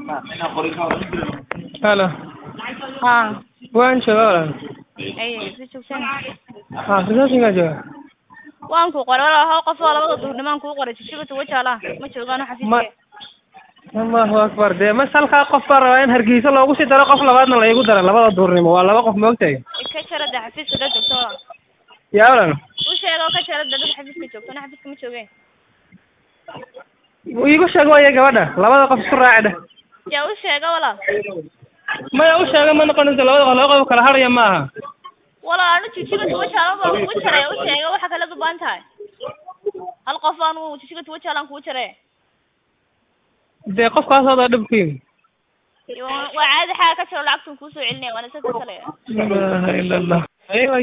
halo haa waan joogaa walaal ay si joogsan ha receptionkaa jooga waan ku qoray walaal hal qof oo labada duhurnimaan kuu qoray jijibata wajaala ma joogaano ma xafiiska allahu akbar dee mas halkaa qof baa rabaa in hargeysa loogu sii daro qof labaadna la igu daro labada duurnimo waa laba qof moogtahay ka jarada xafiiska dad joogto walaal yaa walaal u sheego ka jarada dad xafiiska joogto ana xafiiska ma joogeen iigu sheeg waya gabadha labada qof isku raaci dheh yaa u sheega walaal maya u sheega ma noqonayso labada qof laba qof kala hadhaya ma aha walaal anu jijibata wajaala baan kugu jaray u sheega waxa kala duban tahay hal qof anu jijibata wajaalaan kugu jaray dee qofkaas hada dhib ku yimi waa caadi xaa ka jiro lacagtan kuusoo celinaya waana isa ka talaya la ilaha illa allah